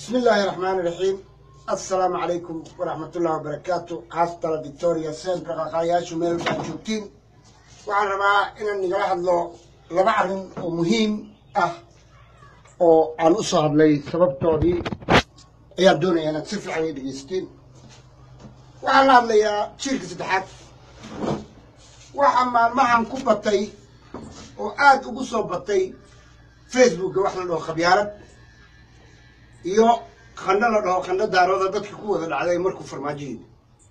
bismi illaahi raxmaani raxiim assalaamu calaykum waraxmatullahi wabarakaatu haastala victoria seenka qaqaayaashu meel baa joogtiin waxaan rabaa inaan nigala hadlo laba arrin oo muhiim ah oo aan u soo hadlay sababtoodii ayaan doonaya inaad si fiican ii dhegeystiin waxaan la hadlayaa jiilka saddexaad waxaa maalmahan ku batay oo aada ugu soo batay facebookga wax la dhaho khabyaalad iyo qandho la dhaho qandho daarooda dadka ku wada dhacday markuu farmaajo yimi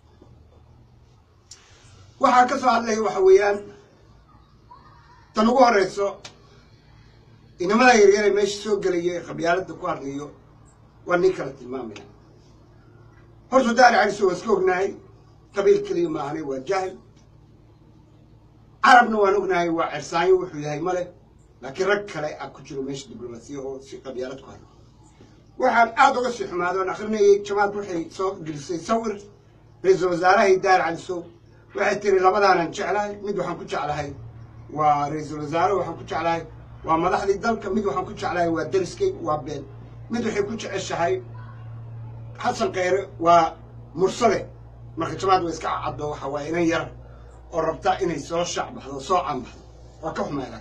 waxaa ka soo hadlaya waxa weeyaan tan ugu horeyso inamada yaryare meesha soo gelaya ee khabyaaladda ku hadlayo waa nin kala tilmaamaya horta daari caliso waa iska ognahay qabiil keliya maahane waa jahil carabna waan ognahay waa cersaanyo wuxuu yahay male laakiin rag kale a ku jiro meesha diblomaasiya oo si qabyaalad ku hadla waxaan aada uga sii xumaado aan akrinayay jamaad waxay soo gelisay sawir ra-iisul wasaarahay daar calisow waxay tiri labadaanan jeclahay mid waxaan ku jeclahay waa ra-iisul wasaare waxaan ku jeclahay waa madaxdii dalka mid waxaan ku jeclahay waa dariskay waa been mid waxay ku jeceshahay xasan kheyre waa mursade marka jamaad way iska caddo waxa waaye inan yar oo rabta inay soo shacbaxdo soo canbaxdo waa ka xumeedaa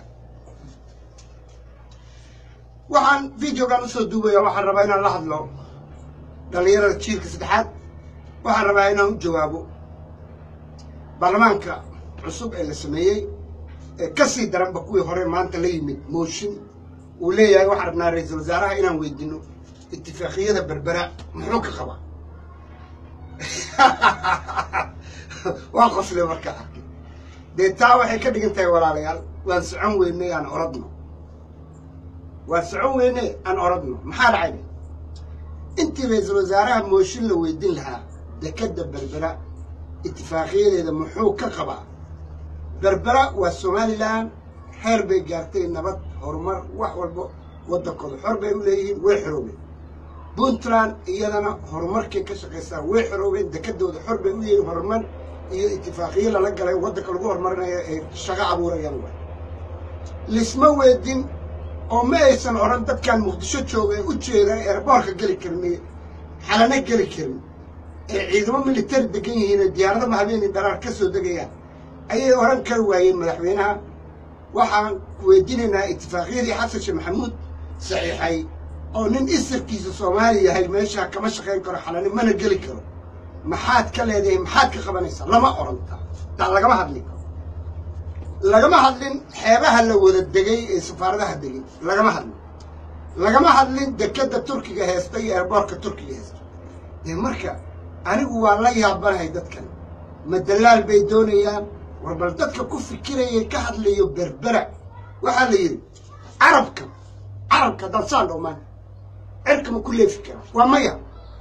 waxaan videogan usoo duubaya waxaan rabaa inaan la hadlo dhallinyarada jiilka saddexaad waxaan rabaa inaan u jawaabo baarlamaanka cusub ee la sameeyey ee ka sii daranba kuwii hore maanta la yimid mooshin uu leeyahay waxaan rabnaa ra-iisul wasaaraha inaan weydino itifaaqiyada berbera muxuu ka qabaa waa qosle markaa arkay dee taa waxay ka dhigan tahay walaalayaal waan socon weynay aan oradno waan socon weyne aan oradno maxaa dhacay intii ra-iisul wasaaraha mooshin la weydin lahaa dekadda berbera itifaaqiyadeeda muxuu ka qabaa berbera waa somalilan xeer bay gaartay nabad horumar wax walba waddankooda xor bay u leeyihiin way xoroobeen puntland iyadana horumarkay ka shaqaysaa way xoroobeen dekadooda xor bay u leeyihiin horumar iyo itifaaqiyo lala galay waddanka lagu horumarinayo ay shaqo abuurayaan waay lisma weydin oo ma aysan odhan dadkan muqdisho jooga ee u jeeda ee erboorka geli karin xalano geli karin ee ciidamo militari degan yihiin ee diyaaradama habeenii dharaar ka soo degayaan ayay odhan kari waayeen madaxweynaha waxaan weydiinaynaa itifaaqiyadii xasan sheekh maxamuud saxiixay oo nin isirkiisa soomaali yahay meesha kama shaqayn karo xalano mana geli karo maxaad ka leedahay maxaad ka qabanaysaa lama odhantaa taa lagama hadli karo lagama hadlin xeebaha la wada degay ee safaaradaha degay lagama hadlin lagama hadlin dekadda turkiga heesta iyo erboorka turkiga heesta dee marka anigu waa la yaabanahay dadkan ma dalaal bay doonayaan war bal dadka ku fikiraya ka hadlayo berbera waxaa la yidhi carabka carabka haddaan saan dhowmaan cirka ma ku leefi kara waa maya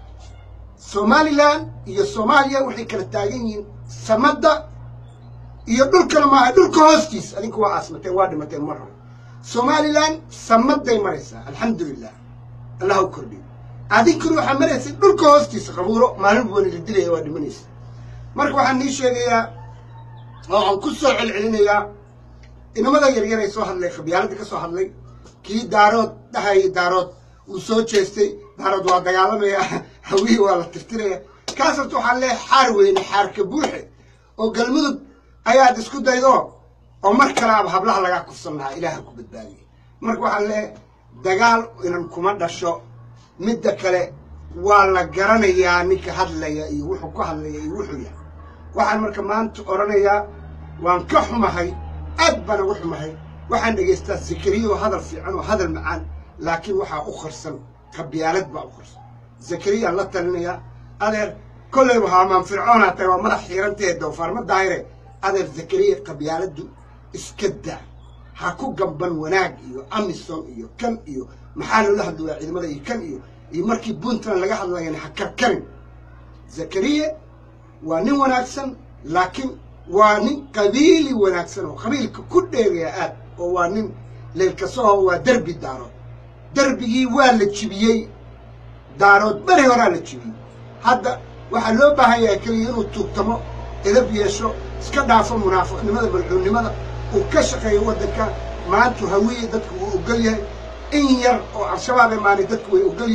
somalilan iyo soomaaliya waxay kala taagan yihiin samadda iyo dhulkana maaha dhulka hoostiis adinku waa aasmateen waa dhimateen mar hore somalilan samaday maraysaa alxamdulilah allah u kordhiyo adinkuna waxaa maraysay dhulka hoostiisa qabuuro maalin buwana la dilaya waa dhimanaysa marka waxaan nii sheegayaa oo aan ku soo celcelinayaa inamada yaryar ay soo hadlay khabyaaladda ka soo hadlay kii daarood dhahayay daarood uu soo jeestay daarood waa dagaalamaya hawihii waa la tirtiraya kaas horta waxaan leehay xaar weyne xaarka buuxe oo galmudug ayaad isku daydo oo mar kalaaba hablaha lagaa kufsan lahaa ilaaha ku badbaadiyay marka waxaan leehay dagaal inan kuma dhasho midda kale waa la garanayaa ninka hadlaya iyo wuxuu ku hadlaya iyo wuxuu yahay waxaan marka maanta odhanayaa waan ka xumahay aad baan uga xumahay waxaan dhegaystaa zakariya oo hadal fiican oo hadal macaan laakiin waxaa u qarsan qabyaalad baa u qarsan zakariyaan la talinayaa adeer kolleyba haamaan fircoonaa tahay waa madax xiirantahe doofaarma daahire adeer zakariya qabyaaladdu iska daa ha ku gamban wanaag iyo amison iyo kan iyo maxaa loola hadlooyaa ciidamada iyo kan iyo iyo markii puntland laga hadlayana ha karkarin zakariya waa nin wanaagsan laakiin waa nin qabiili wanaagsan oo qabiilka ku dheegaya aad oo waa nin leelkasoho waa derbi daarood derbigii waa la jibiyey daarood beri horaa la jibiyey hadda waxaa loo baahan yahay keliya inuu tuugtamo edab yeesho iska dhaafo munaafiqnimada malcuunnimada uu ka shaqeeyo waddanka maantu hawiye dadku wuu ogol yahay in yar oo al-shabaab ee maani dadku way ogol yihiin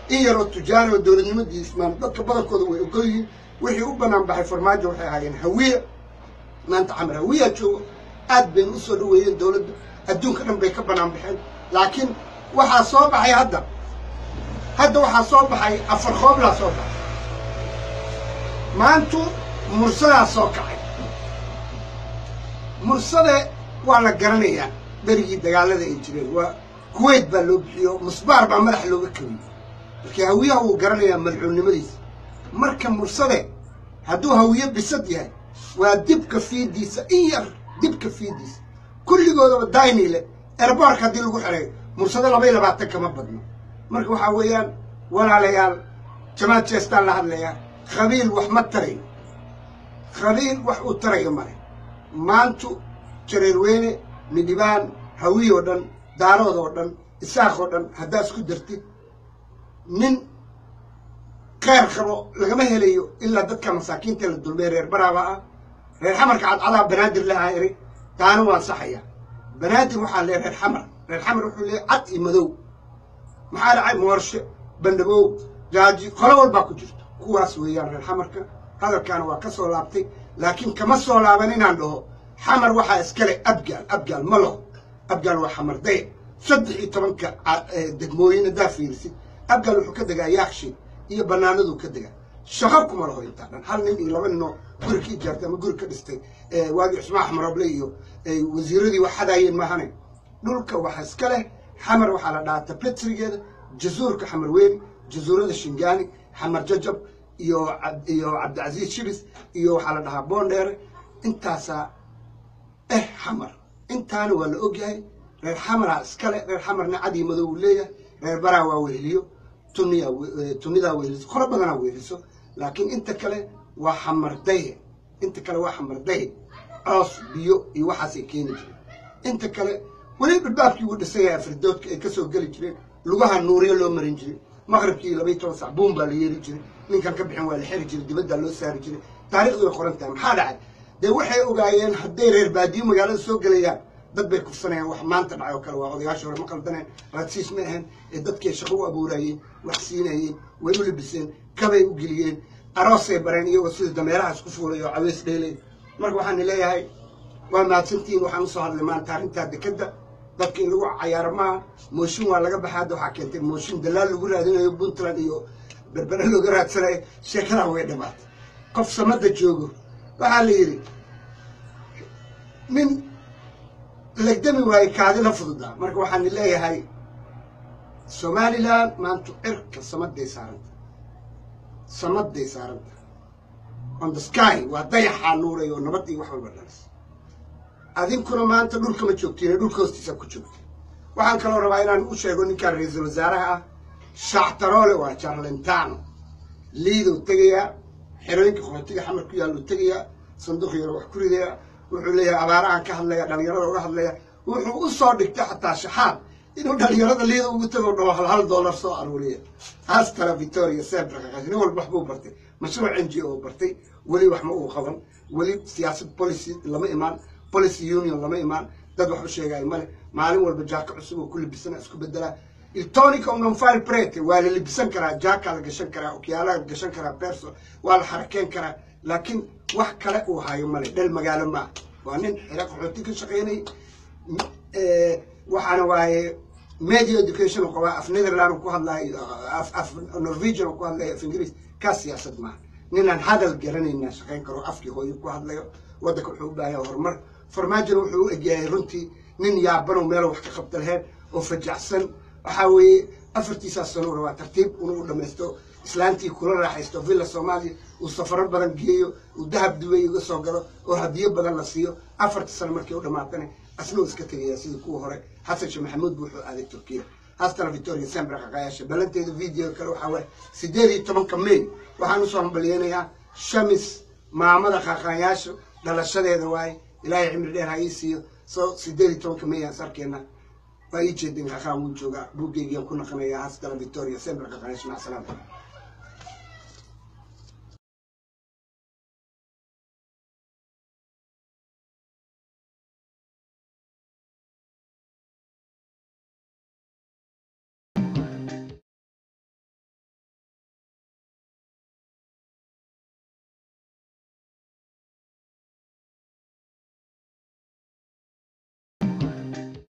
in yaroo tujaana oo dowladnimadii ismaan dadka badankooda way ogol yihiin wixii u bannaan baxay farmaajo waxay ahaayeen hawiya maanta camar hawiyaa joogo aad bayna u soo dhaweeyeen dowladda adduunka dhan bay ka bannaan baxeen laakiin waxaa soo baxay hadda hadda waxaa soo baxay afar qooblaa soo baxay maantu mursadaa soo kacay mursade waa la garanayaa berigii dagaalada ay jireen waa kuwait baa loo bixiyo musbaar baa madax looga kabiyey markii hawiyaha wuu garanayaa madcuunnimadiisa marka mursade hadduu hawiye bisad yahay waa dibka fiidiisa in yar dibka fiidiisa kulligoodaba daynile erboorka haddii lagu xereeyo mursado labay labaatan kama badno marka waxaa weeyaan walaalayaal jamaad jeestaan la hadlayaa qabiil wax ma tarayo qabiil wax uu tarayo male maantu jareerweyne midhibaan hawiy oo dhan daarood oo dhan isaaq oo dhan haddaa isku dartid nin kheyr qabo lagama helayo ilaa dadka masaakiinta la dulmey reer baraaba ah reer xamarka cadcadaa banaadir lahaa eri taana waan saxaya banaadir waxaa lee reer xamar reer xamar wuxuu leeyahy cad iyo madow maxaa dhacay moorshe bandhabow jaaji qolo walbaa ku jirto kuwaas weeyaan reer xamarka hadalkaana waa ka soo laabtay laakiin kama soo laaban inaan dhaho xamar waxaa iskale abgaal abgaal ma laho abgaal waa xamar daya saddex iyo tobanka degmooyin haddaa fiirisid abgaal wuxuu ka degaa yaakshin iyo bannaanaduu ka degaa shaqo kuma laho intaa dhan hal nin iyo laba ninoo guri ka ijaartay ama guri ka dhistay waagii cusmaan axmaroble iyo wasiiradii wax hadaayeen maahane dhulka waxa iska leh xamar waxaa la dhahaa tabetrigeeda jasuurka xamar weyni jasuurada shingaani xamar jajab iyo iyo cabdicasiis shibis iyo waxaa la dhahaa boondheere intaasaa eh xamar intaana waa la ogyahay reer xamaraa iskale reer xamarna cadii madow uu leeyahay reer baraa waa weheliyo tuniyaa tunidaa weheliso qolo badanaa weheliso laakiin inta kale waa xamardaye inta kale waa xamardaye coos biyo iyo waxaasay keeni jireen inta kale weli dhulbaabkii uu dhisan yahay afridoodka ay ka soo geli jireen lugaha nuuriyo loo marin jiray maqribkii labaiy toban sac buun baa la yeeri jiray ninkan ka bixin waa la xeri jiray dibaddaa loo saari jiray taarikhdu way qoran tahay maxaa dhacay dee waxay ogaayeen hadday reer baadiyo magaalada soo gelayaan dad bay kufsanayaan wax maanta dhacay oo kale waa odayaasha hore ma qaldaneen raadsiis ma ahayn ee dadkay shaqo u abuurayeen wax siinayeen way u libiseen kabay u geliyeen aroosay bareen iyagoo sida dameerahaas ku fuulay oo caweys dheelay marka waxaan leeyahay waa mahadsantihiin waxaan usoo hadlay maanta arrintaa dekadda dadka in lagu cayaaro maaha mooshin waa laga baxay hadda waxaa keentay mooshin dalaal lagu raadinayo puntland iyo berbere looga raadsanayo sheekadaa way dhamaatay qof samada joogo waxaa la yidhi nin legdami waaye kaadila fududaa marka waxaan leeyahay somalilan maanta cirka samaday saaranta samaday saaranta on the sky waa dayaxaa nuuray oo nabad iyo wax walba dhalis adinkuna maanta dhulkama joogtiin dhulka hoostiisa ku joogta waxaan kaloo rabaa inaan u sheego ninkaan ra-iisul wasaaraha ah shactaroole waa jarlentano liidou tegayaa xerooyinka qaxootiga xamar ku yaalluu tegayaa sanduuq yaro wax ku ridayaa wuxuu leeyahay abaarahan ka hadlaya dhalinyarada uga hadlaya wuxuu u soo dhigtay xataa shaxaad inuu dhalinyarada liida ugu tago dhaho hal hal dollar soo aruuriya astara victoria sebrakakash nin walba waxbuu bartay mashruuc n g o bartay weli wax ma uu qaban weli siyaasad policy lama imaan policy union lama imaan dad wax u sheegaayo male maalin walba jaaka cusub oo ku libisana isku bedelaa iltonica unganfile prete waa la libisan karaa jaakaa la gashan karaa okyaalaha la gashan karaa perso waa la xarakeen karaa laakiin wax kale uu hayo male dhel magaalo maa waa nin xira qaxooti ka shaqaynay waxaana waaye media education qabaa af netherland ku hadlayo af norwegian ku hadlayo af ingiriis kaa siyaasad maaha ninaan hadal garanayna shaqayn karo afkii hooyo ku hadlayo waddanka wuxuu u baahaya horumar farmaajona wuxuu u egyahay runtii nin yaabanow meelo wax ka qabta laheyn oo fajacsan waxaa weeye afartiisaas sano rabaa tartiib inuu u dhamaysto islaantii kula raaxaysto villa soomaaliya uu safaro badan geeyo uu dahab dubay uga soo galo oo hadiyo badan la siiyo afartii sano markii u dhamaatana asna uu iska tegaya sidii kuwa hore xasan sheekh maxamuud buu wuxuu aaday turkiya haastana victoria sembra qaqayaasha ballanteeda video kale waxaa waaye sideed iyo tobanka may waxaan usoo hambalyeynayaa shamis maamada qaqayaasha dhalashadeeda waaye ilaahay cimri dheer ha ii siiyo soo sideed iyo tobanka may aan sarkeena waa ii jeedin qaqaan wuu joogaa buuggeygiaan ku naqanayaa haastana victoria sembra qaqayaasha mac salaama